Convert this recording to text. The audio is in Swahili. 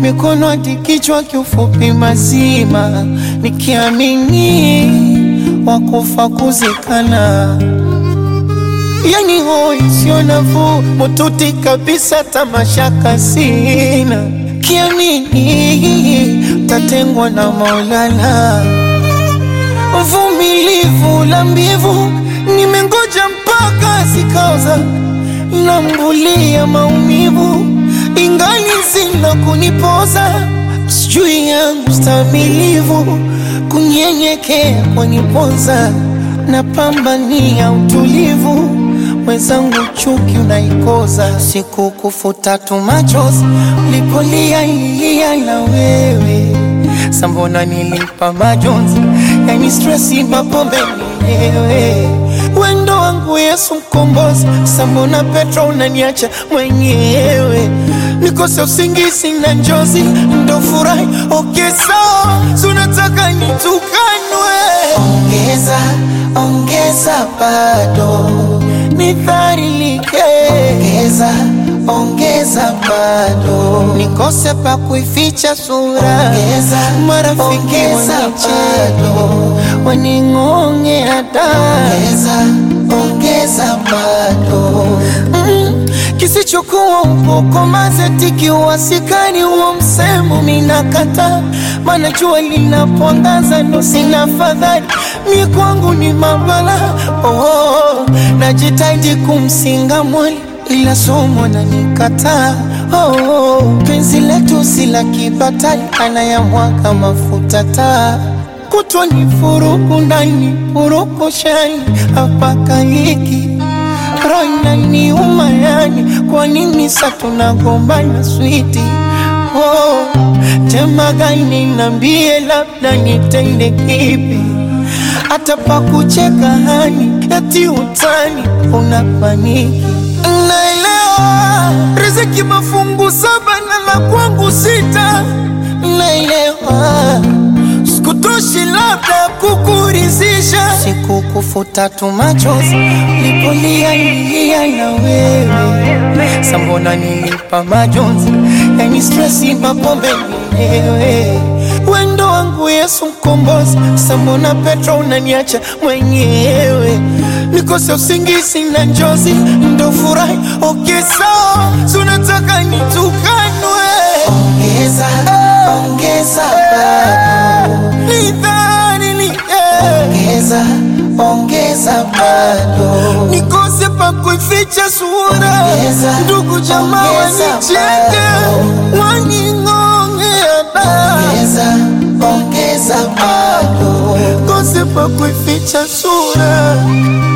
mikono hadi kichwa, kiufupi mazima, nikiamini wakufa kuzikana yani hoi sio nafuu, mututi kabisa, tamashaka sina, kiamini tatengwa na Maulana, vumilivu la mbivu, nimengoja mpaka zikaoza, nambulia maumivu, ingali zina kunipoza, sijui yangu stamilivu, kunyenyekea kwanipoza, napambania utulivu mwenzangu chuki unaikoza, siku kufuta tu machozi ulipolia ilia na wewe sambona nilipa majonzi, yani stresi mapombe mwenyewe wendo wangu Yesu mkombozi, sambona Petro unaniacha mwenyewe nikose usingizi na njozi ndo furahi okay, sawa sunataka nitukanwe, ongeza ongeza bado nidharilike, ongeza ongeza bado nikose pa kuificha sura, ongeza marafiki wanicheka waning'onge hata ongeza ongeza bado mm, kisichokuwa upoko mazetiki uwasikani huo msemo minakata, mana jua linapoangaza ndo sina fadhali mi kwangu ni mabala oh, najitaidi kumsinga mwali ila somo na nikataa oh, penzi letu si la kibatali anayamwaga mafuta taa kutwa ni furuku ndani furuku shani hapaka hiki roina ni umayani kwa nini sa tunagombana switi oh, tema gani nambie labda nitende kipi hata pa kucheka hani eti utani unapaniki naelewa riziki mafungu saba na la kwangu sita naelewa sikutoshi labda kukurizisha siku kufuta tu machozi lipolia ilia na wewe sambona nilipa majonzi yani stresi mapombe mwenyewe wendo wangu Yesu mkombozi sambona Petro unaniacha mwenyewe nikose usingizi na njozi ndo furahi okay, sawa sunataka nitukanwe ongeza ongeza bado nidharilike ongeza ongeza bado nikose pa kuificha sura ndugu jamaa wanicheke waning'ongea ongeza ongeza bado kose pa kuificha sura